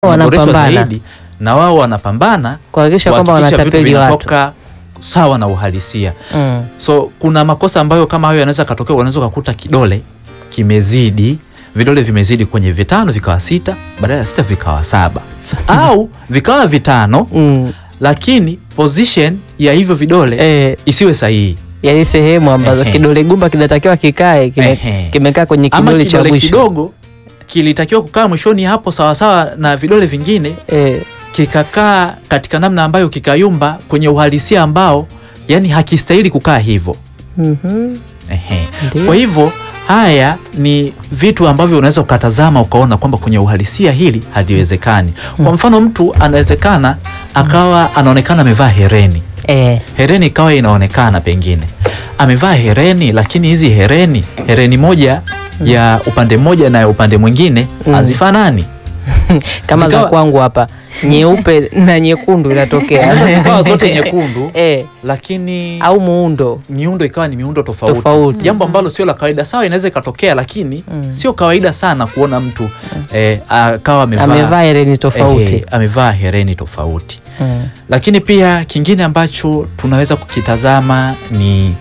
Wanaboreshwa wanapambana. zaidi na wao wanapambana kuhakikisha kwamba kuhakikisha vitu wanatapeli watu. vinatoka sawa na uhalisia. Mm. So kuna makosa ambayo kama hayo yanaweza katokea, unaweza ukakuta kidole kimezidi, vidole vimezidi kwenye vitano vikawa sita, badala ya sita vikawa saba au vikawa vitano, Mm. lakini position ya hivyo vidole Eh, isiwe sahihi. yani sehemu ambazo Ehe. kidole gumba kinatakiwa kikae kime, Ehe. kimekaa kwenye Ama kidole cha kidole mwisho kidogo kilitakiwa kukaa mwishoni hapo sawasawa na vidole vingine, eh, kikakaa katika namna ambayo kikayumba kwenye uhalisia ambao yani hakistahili kukaa hivyo. mhm, Ehe. Ndiyo. Kwa hivyo haya ni vitu ambavyo unaweza ukatazama ukaona kwamba kwenye uhalisia hili haliwezekani. Kwa mfano, mtu anawezekana akawa anaonekana amevaa hereni, eh, hereni ikawa inaonekana pengine amevaa hereni, lakini hizi hereni, hereni moja ya upande mmoja na ya upande mwingine Mm. hazifanani. kama za Zikawa- kwangu hapa nyeupe na nyekundu inatokea Zinaweza zikawa zote nyekundu, eh, lakini au muundo miundo ikawa ni miundo tofauti, Tofauti. jambo ambalo sio la kawaida. Sawa, inaweza ikatokea, lakini Mm. sio kawaida sana kuona mtu eh, akawa amevaa amevaa hereni eh, tofauti amevaa hereni tofauti. mm. Lakini pia kingine ambacho tunaweza kukitazama ni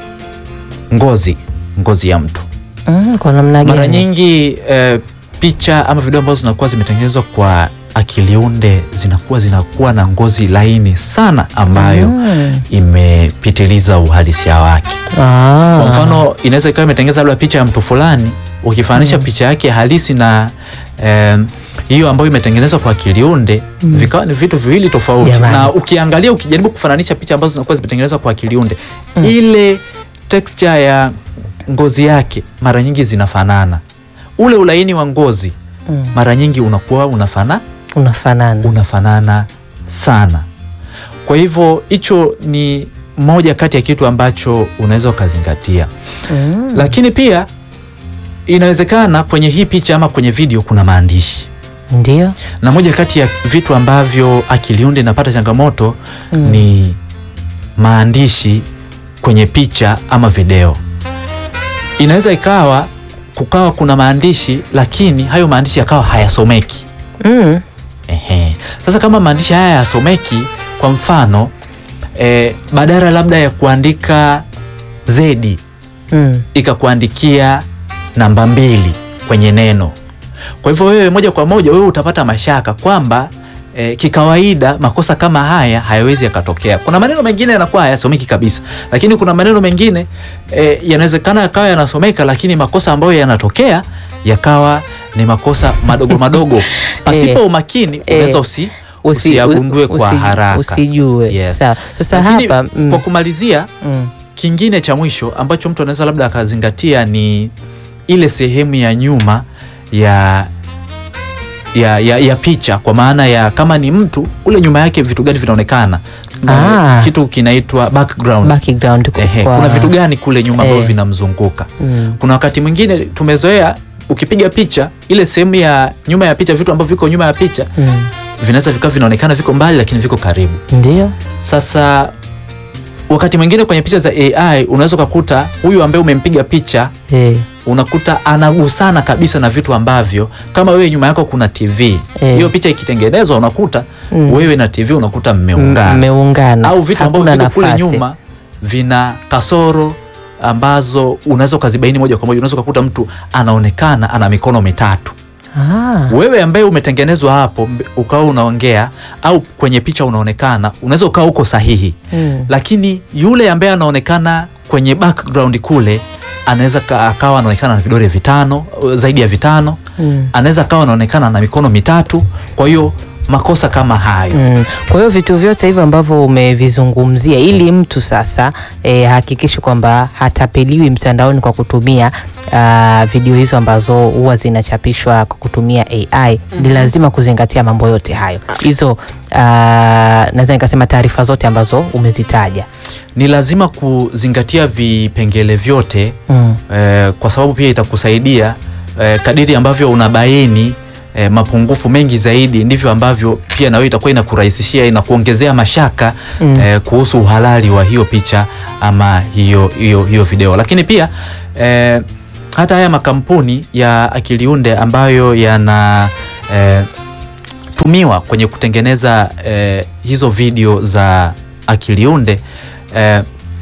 ngozi, ngozi ya mtu. Mm, kwa namna Mara gani? nyingi eh, picha ama video ambazo zinakuwa zimetengenezwa kwa akili unde zinakuwa zinakuwa na ngozi laini sana ambayo Mm. imepitiliza uhalisia wake. Ah. Kwa mfano inaweza ikawa imetengeneza labda picha ya mtu fulani, ukifananisha picha yake halisi na em, hiyo ambayo imetengenezwa kwa akili unde vikawa ni vitu viwili tofauti. Jamani. Na ukiangalia, ukijaribu kufananisha picha ambazo zinakuwa zimetengenezwa kwa akili unde, ile texture ya ngozi yake mara nyingi zinafanana, ule ulaini wa ngozi Mm. mara nyingi unakuwa unafana unafanana unafanana sana. Kwa hivyo hicho ni moja kati ya kitu ambacho unaweza ukazingatia, mm. lakini pia inawezekana kwenye hii picha ama kwenye video kuna maandishi, ndio na moja kati ya vitu ambavyo akili unde inapata changamoto Mm. ni maandishi kwenye picha ama video. Inaweza ikawa kukawa kuna maandishi, lakini hayo maandishi yakawa hayasomeki. mm. Ehe. Sasa kama maandishi haya yasomeki, kwa mfano e, badala labda ya kuandika zedi Mm. ikakuandikia namba mbili kwenye neno. Kwa hivyo wewe moja kwa moja wewe utapata mashaka kwamba e, kikawaida makosa kama haya hayawezi yakatokea. Kuna maneno mengine yanakuwa hayasomeki kabisa, lakini kuna maneno mengine e, yanawezekana yakawa yanasomeka, lakini makosa ambayo yanatokea yakawa ni makosa madogo madogo pasipo Eh, umakini eh, unaweza usi, Usi- usiyagundue kwa usi- haraka. usijue Yes. sawa sasa Lakini hapa mm. kwa kumalizia Mm. kingine cha mwisho ambacho mtu anaweza labda akazingatia ni ile sehemu ya nyuma ya ya, ya, ya picha kwa maana ya kama ni mtu kule nyuma yake vitu gani vinaonekana Ah. kitu kinaitwa background. background Ehe, kwa- kuna vitu gani kule nyuma ambavyo Eh. vinamzunguka mm. kuna wakati mwingine tumezoea ukipiga picha ile sehemu ya nyuma ya picha vitu ambavyo viko nyuma ya picha Mm. vinaweza vikawa vinaonekana viko mbali lakini viko karibu ndio sasa wakati mwingine kwenye picha za AI unaweza ukakuta huyu ambaye umempiga picha eh. unakuta anagusana kabisa na vitu ambavyo kama wewe nyuma yako kuna TV Eh. hiyo picha ikitengenezwa unakuta Mm. wewe na TV unakuta mmeungana mmeungana au vitu ambavyo Hakuna viko kule nafasi. nyuma vina kasoro ambazo unaweza ukazibaini moja kwa moja. Unaweza ukakuta mtu anaonekana ana mikono mitatu ah. wewe ambaye umetengenezwa hapo mbe- ukawa unaongea au kwenye picha unaonekana, unaweza ukawa uko sahihi mm. lakini yule ambaye anaonekana kwenye background kule anaweza ka- akawa anaonekana na vidole vitano uh, zaidi ya vitano Mm. anaweza akawa anaonekana na mikono mitatu. Kwa hiyo makosa kama hayo Mm. Kwa hiyo vitu vyote hivyo ambavyo umevizungumzia ili mtu sasa eh, hakikishe kwamba hatapeliwi mtandaoni kwa kutumia ah, video hizo ambazo huwa zinachapishwa kwa kutumia AI ni lazima kuzingatia mambo yote hayo hizo ah, naweza nikasema taarifa zote ambazo umezitaja ni lazima kuzingatia vipengele vyote mm. eh, kwa sababu pia itakusaidia eh, kadiri ambavyo unabaini eh, mapungufu mengi zaidi ndivyo ambavyo pia na wewe itakuwa inakurahisishia inakuongezea mashaka Mm. eh, kuhusu uhalali wa hiyo picha ama hiyo, hiyo, hiyo video lakini pia eh, hata haya makampuni ya akili unde ambayo yana eh, wanaotumiwa kwenye kutengeneza eh, hizo video za akiliunde eh,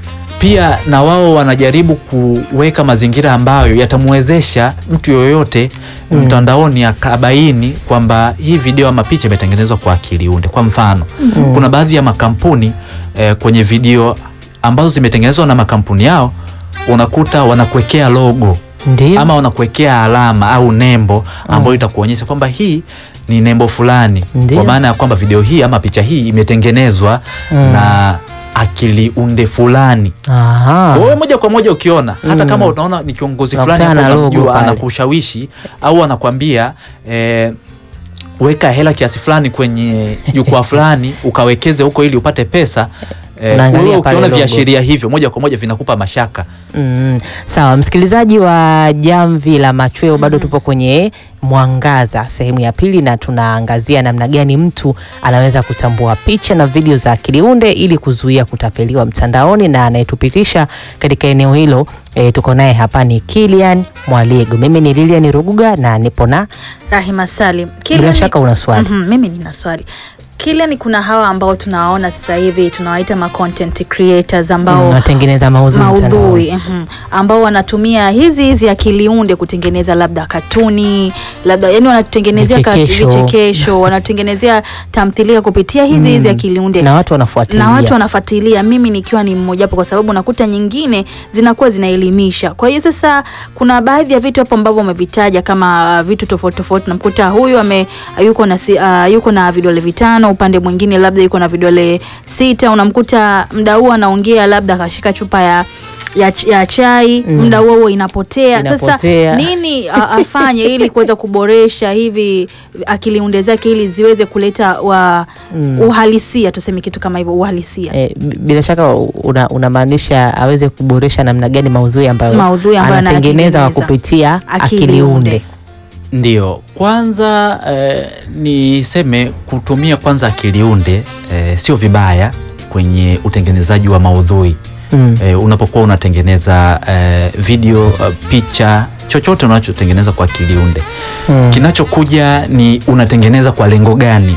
pia na wao wanajaribu kuweka mazingira ambayo yatamwezesha mtu yoyote Mm. mtandaoni akabaini kwamba hii video ama picha imetengenezwa kwa akili unde. Kwa mfano, kuna baadhi ya makampuni eh, kwenye video ambazo zimetengenezwa na makampuni yao unakuta wanakuwekea logo Ndio. ama wanakuwekea alama au nembo ambayo itakuonyesha kwamba hii ni nembo fulani, Ndio. kwa maana ya kwamba video hii ama picha hii imetengenezwa Mm. na akili unde fulani. Aha. Kwa hiyo moja kwa moja ukiona hata Mm. kama unaona ni kiongozi fulani Unakutana hapo na logo unamjua, pale. anakushawishi au anakwambia eh, weka hela kiasi fulani kwenye jukwaa fulani ukawekeze huko ili upate pesa. Eh, Unaangalia wewe pale ukiona logo. viashiria hivyo moja kwa moja vinakupa mashaka. Mm, sawa msikilizaji wa Jamvi la Machweo, bado tupo kwenye Mwangaza sehemu ya pili, na tunaangazia namna gani mtu anaweza kutambua picha na video za akiliunde ili kuzuia kutapeliwa mtandaoni, na anayetupitisha katika eneo hilo e, tuko naye hapa ni Kilian Mwaliego. Mimi ni Lilian Ruguga na nipo na Rahima Salim. bila Kilian- shaka una swali. Mhm, mimi nina swali. Kilian, kuna hawa ambao tunawaona sasa hivi tunawaita ma content creators ambao Mm, watengeneza maudhui mtandaoni. maudhui mhm, ambao wanatumia hizi hizi akiliunde kutengeneza labda katuni labda yani wanatengenezea kat- Vichekesho. vichekesho wanatengenezea tamthilia kupitia hizi hizi Mm, akiliunde na watu wanafuatilia na watu wanafuatilia, mimi nikiwa ni mmojawapo, kwa sababu nakuta nyingine zinakuwa zinaelimisha. Kwa hiyo sasa, kuna baadhi ya vitu hapo ambavyo umevitaja kama uh, vitu tofauti tofauti, namkuta huyu ame yuko na si, uh, yuko na vidole vitano, upande mwingine labda yuko na vidole sita, unamkuta mda huo anaongea labda akashika chupa ya ya, ch- ya chai Mm. muda huo huo inapotea. Inapotea. Sasa nini a- afanye ili kuweza kuboresha hivi akiliunde zake ili ziweze kuleta wa Mm. uhalisia, tuseme kitu kama hivyo, uhalisia E, bila shaka una- unamaanisha aweze kuboresha namna gani maudhui ambayo Maudhui ambayo anatengeneza kwa anayatengeneza. kupitia Akili akiliunde. unde. Ndio, kwanza eh, niseme kutumia kwanza akiliunde eh, sio vibaya kwenye utengenezaji wa maudhui Mm. eh, unapokuwa unatengeneza eh, video uh, picha chochote unachotengeneza kwa akiliunde Mm. kinachokuja ni unatengeneza kwa lengo gani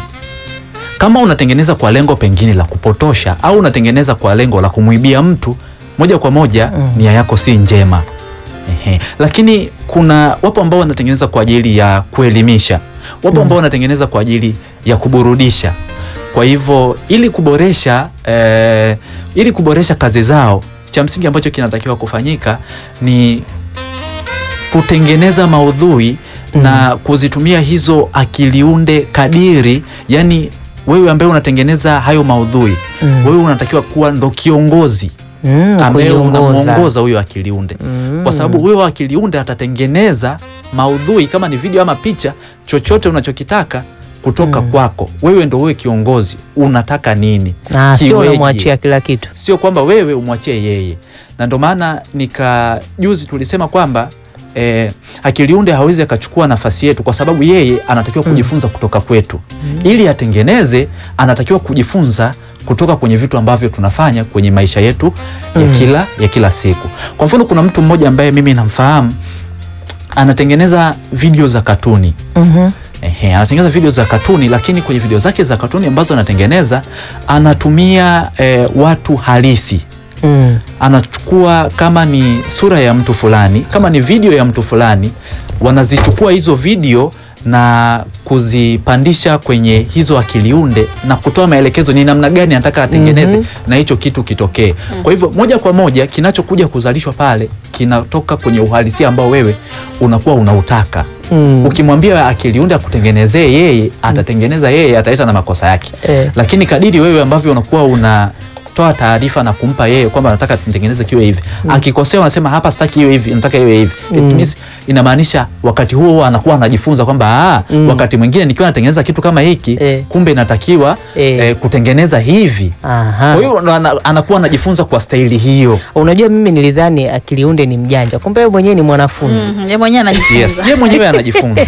kama unatengeneza kwa lengo pengine la kupotosha au unatengeneza kwa lengo la kumwibia mtu moja kwa moja Mm. nia yako si njema Ehe. lakini kuna wapo ambao wanatengeneza kwa ajili ya kuelimisha wapo ambao wanatengeneza kwa ajili ya kuburudisha kwa hivyo ili kuboresha eh, ili kuboresha kazi zao cha msingi ambacho kinatakiwa kufanyika ni kutengeneza maudhui Mm. na kuzitumia hizo akiliunde kadiri yani wewe ambaye unatengeneza hayo maudhui Mm. wewe unatakiwa kuwa ndo kiongozi Mm, ambaye kuiongoza. unamuongoza huyo akiliunde Mm. kwa sababu huyo akiliunde atatengeneza maudhui kama ni video ama picha chochote unachokitaka kutoka Mm. kwako wewe ndo wewe kiongozi unataka nini Ah, sio Kiweje? unamwachia kila kitu. sio kwamba wewe umwachie yeye na ndo maana nika juzi tulisema kwamba eh, akiliunde hawezi akachukua nafasi yetu kwa sababu yeye anatakiwa kujifunza kutoka kwetu ili atengeneze anatakiwa kujifunza kutoka kwenye vitu ambavyo tunafanya kwenye maisha yetu ya, Mm. kila, ya kila siku kwa mfano kuna mtu mmoja ambaye mimi namfahamu anatengeneza video za katuni Mhm. Ehe, anatengeneza video za katuni lakini kwenye video zake za katuni ambazo anatengeneza anatumia eh, watu halisi Mm. anachukua kama ni sura ya mtu fulani kama ni video ya mtu fulani wanazichukua hizo video na kuzipandisha kwenye hizo akiliunde na kutoa maelekezo ni namna gani anataka atengeneze Mhm. na hicho kitu kitokee kwa hivyo moja kwa moja kinachokuja kuzalishwa pale kinatoka kwenye uhalisia ambao wewe unakuwa unautaka Mm. ukimwambia akiliunde akutengenezee yeye atatengeneza yeye ataleta na makosa yake Eh. lakini kadiri wewe ambavyo unakuwa unatoa taarifa na kumpa yeye kwamba nataka nitengeneze kiwe hivi akikosea unasema hapa sitaki iwe hivi nataka iwe hivi Mm. It means inamaanisha wakati huo huo anakuwa anajifunza kwamba ah, Mm. wakati mwingine nikiwa natengeneza kitu kama hiki Eh. kumbe inatakiwa Eh. eh, kutengeneza hivi Aha. kwa hiyo ana- anakuwa anajifunza kwa staili hiyo Unajua, mimi nilidhani akiliunde ni mjanja, kumbe wewe mwenyewe ni mwanafunzi. Mhm, yeye mwenyewe anajifunza. yes yeye mwenyewe anajifunza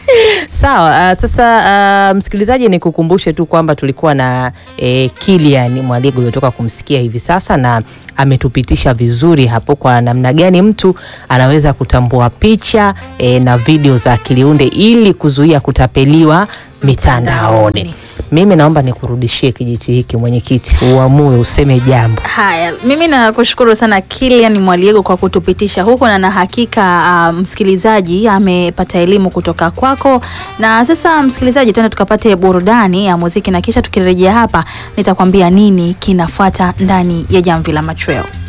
Sawa. Uh, sasa uh, msikilizaji, ni kukumbushe tu kwamba tulikuwa na eh, Kilian Mwaligo uliotoka kumsikia hivi sasa, na ametupitisha vizuri hapo kwa namna gani mtu anaweza kutambua picha eh, na video za akiliunde ili kuzuia kutapeliwa mitandaoni. Mimi naomba nikurudishie kijiti hiki mwenyekiti, uamue useme jambo. Haya, mimi nakushukuru sana Kilian Mwaliego kwa kutupitisha huko, na na hakika uh, msikilizaji amepata elimu kutoka kwako. Na sasa msikilizaji, tuende tukapate burudani ya muziki, na kisha tukirejea hapa nitakwambia nini kinafuata ndani ya Jamvi la Machweo.